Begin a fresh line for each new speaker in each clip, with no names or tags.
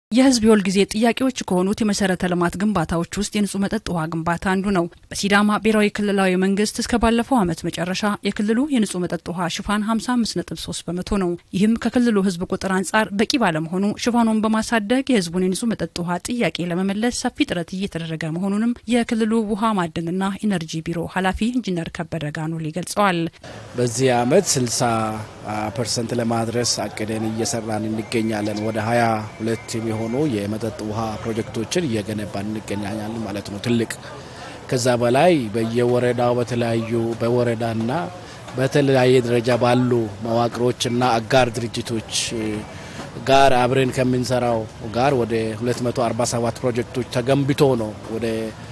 የሕዝብ የሁል ጊዜ ጥያቄዎች ከሆኑት የመሰረተ ልማት ግንባታዎች ውስጥ የንጹህ መጠጥ ውሃ ግንባታ አንዱ ነው። በሲዳማ ብሔራዊ ክልላዊ መንግስት እስከ ባለፈው ዓመት መጨረሻ የክልሉ የንጹህ መጠጥ ውሃ ሽፋን 55.3 በመቶ ነው። ይህም ከክልሉ ሕዝብ ቁጥር አንጻር በቂ ባለመሆኑ ሽፋኑን በማሳደግ የሕዝቡን የንጹህ መጠጥ ውሃ ጥያቄ ለመመለስ ሰፊ ጥረት እየተደረገ መሆኑንም የክልሉ ውሃ ማዕድንና ኢነርጂ ቢሮ ኃላፊ ኢንጂነር ከበደ ጋኑሊ ገልጸዋል።
በዚህ ዓመት 60 ፐርሰንት ለማድረስ አቅደን እየሰራን እንገኛለን። ወደ 22 የሚሆኑ የመጠጥ ውሃ ፕሮጀክቶችን እየገነባን እንገኛለን ማለት ነው። ትልቅ ከዛ በላይ በየወረዳው በተለያዩ በወረዳና በተለያየ ደረጃ ባሉ መዋቅሮችና አጋር ድርጅቶች ጋር አብረን ከምንሰራው ጋር ወደ 247 ፕሮጀክቶች ተገንብቶ ነው ወደ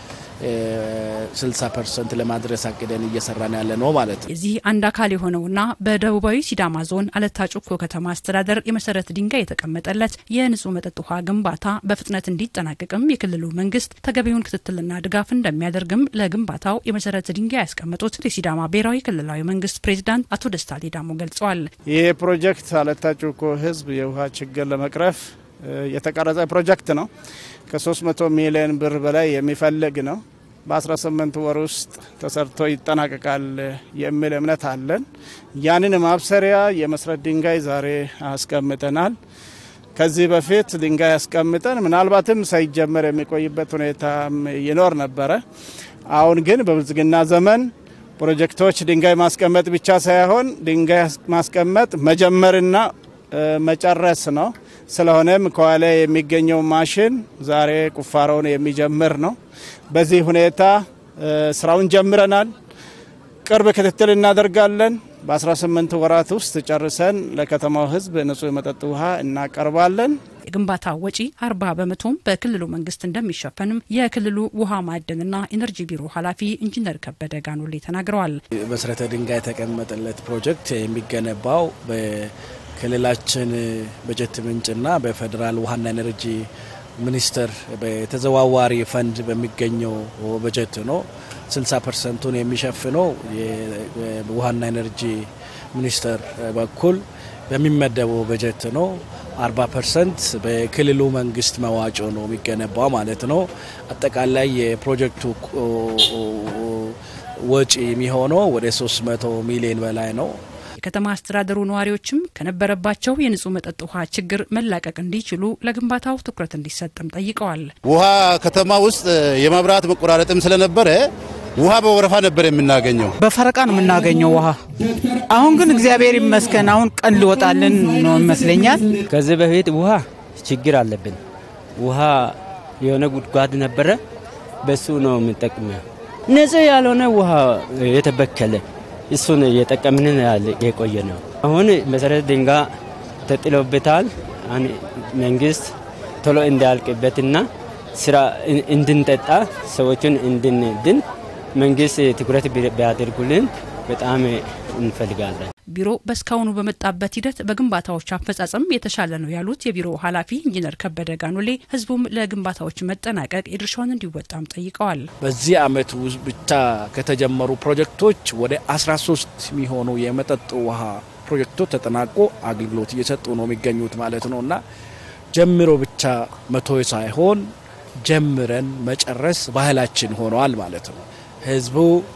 60 ፐርሰንት ለማድረስ አቅደን እየሰራን ያለ ነው ማለት ነው።
የዚህ አንድ አካል የሆነውና በደቡባዊ ሲዳማ ዞን አለታ ጩኮ ከተማ አስተዳደር የመሰረት ድንጋይ የተቀመጠለት የንጹህ መጠጥ ውሃ ግንባታ በፍጥነት እንዲጠናቀቅም የክልሉ መንግስት ተገቢውን ክትትልና ድጋፍ እንደሚያደርግም ለግንባታው የመሰረት ድንጋይ ያስቀመጡት የሲዳማ ብሔራዊ ክልላዊ መንግስት ፕሬዚዳንት አቶ ደስታ ሌዳሞ ገልጸዋል።
ይህ ፕሮጀክት አለታ ጩኮ ህዝብ የውሃ ችግር ለመቅረፍ የተቀረጸ ፕሮጀክት ነው። ከ300 ሚሊዮን ብር በላይ የሚፈልግ ነው። በ18 ወር ውስጥ ተሰርቶ ይጠናቀቃል የሚል እምነት አለን። ያንን ማብሰሪያ የመሰረት ድንጋይ ዛሬ አስቀምጠናል። ከዚህ በፊት ድንጋይ አስቀምጠን ምናልባትም ሳይጀመር የሚቆይበት ሁኔታ ይኖር ነበረ። አሁን ግን በብልጽግና ዘመን ፕሮጀክቶች ድንጋይ ማስቀመጥ ብቻ ሳይሆን ድንጋይ ማስቀመጥ መጀመርና መጨረስ ነው። ስለሆነም ከኋላ የሚገኘው ማሽን ዛሬ ቁፋሮውን የሚጀምር ነው። በዚህ ሁኔታ ስራውን ጀምረናል። ቅርብ ክትትል እናደርጋለን። በ18 ወራት ውስጥ ጨርሰን ለከተማው ሕዝብ ንጹህ የመጠጥ ውሃ እናቀርባለን።
የግንባታ ወጪ 40 በመቶም በክልሉ መንግስት እንደሚሸፈንም የክልሉ ውሃ ማዕድንና ኢነርጂ ቢሮ ኃላፊ ኢንጂነር ከበደ ጋኑሌ ተናግረዋል።
መሰረተ ድንጋይ የተቀመጠለት ፕሮጀክት የሚገነባው ክልላችን በጀት ምንጭና በፌዴራል ውሃና ኤነርጂ ሚኒስቴር በተዘዋዋሪ ፈንድ በሚገኘው በጀት ነው። 60 ፐርሰንቱን የሚሸፍነው የውሃና ኤነርጂ ሚኒስቴር በኩል በሚመደበው በጀት ነው። 40 ፐርሰንት በክልሉ መንግስት መዋጮ ነው የሚገነባው ማለት ነው። አጠቃላይ የፕሮጀክቱ ወጪ የሚሆነው ወደ 300 ሚሊዮን በላይ ነው።
የከተማ አስተዳደሩ ነዋሪዎችም ከነበረባቸው የንጹህ መጠጥ ውሃ ችግር መላቀቅ እንዲችሉ ለግንባታው ትኩረት እንዲሰጥም ጠይቀዋል።
ውሃ ከተማ ውስጥ የመብራት መቆራረጥም ስለነበረ ውሃ በወረፋ ነበር የምናገኘው።
በፈረቃ ነው የምናገኘው ውሃ። አሁን ግን እግዚአብሔር ይመስገን አሁን ቀን ሊወጣልን ነው ይመስለኛል።
ከዚህ በፊት ውሃ ችግር አለብን። ውሃ የሆነ ጉድጓድ ነበረ፣ በሱ ነው የምንጠቅመው። ንጹህ ያልሆነ ውሃ የተበከለ እሱን እየጠቀምን የቆየ ነው። አሁን መሰረት ድንጋይ ተጥሎበታል። መንግስት ቶሎ እንዳያልቅበትና ስራ እንድንጠጣ ሰዎችን እንድንድን መንግስት ትኩረት ቢያደርጉልን በጣም እንፈልጋለን።
ቢሮ በእስካሁኑ በመጣበት ሂደት በግንባታዎች አፈጻጸም የተሻለ ነው ያሉት የቢሮ ኃላፊ ኢንጂነር ከበደ ጋኑሌ ህዝቡም ለግንባታዎች መጠናቀቅ የድርሻውን እንዲወጣም ጠይቀዋል።
በዚህ አመት ውስጥ ብቻ ከተጀመሩ ፕሮጀክቶች ወደ 13 የሚሆኑ የመጠጥ ውሃ ፕሮጀክቶች ተጠናቆ አገልግሎት እየሰጡ ነው የሚገኙት ማለት ነው እና ጀምሮ ብቻ መቶ ሳይሆን ጀምረን መጨረስ ባህላችን ሆነዋል ማለት ነው። ህዝቡ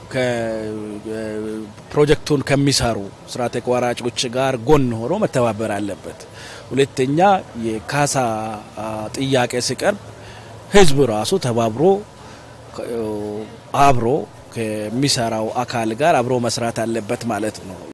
ፕሮጀክቱን ከሚሰሩ ስራ ተቋራጮች ጋር ጎን ሆኖ መተባበር አለበት። ሁለተኛ የካሳ ጥያቄ ሲቀርብ ህዝቡ ራሱ ተባብሮ አብሮ ከሚሰራው አካል ጋር አብሮ መስራት አለበት ማለት ነው።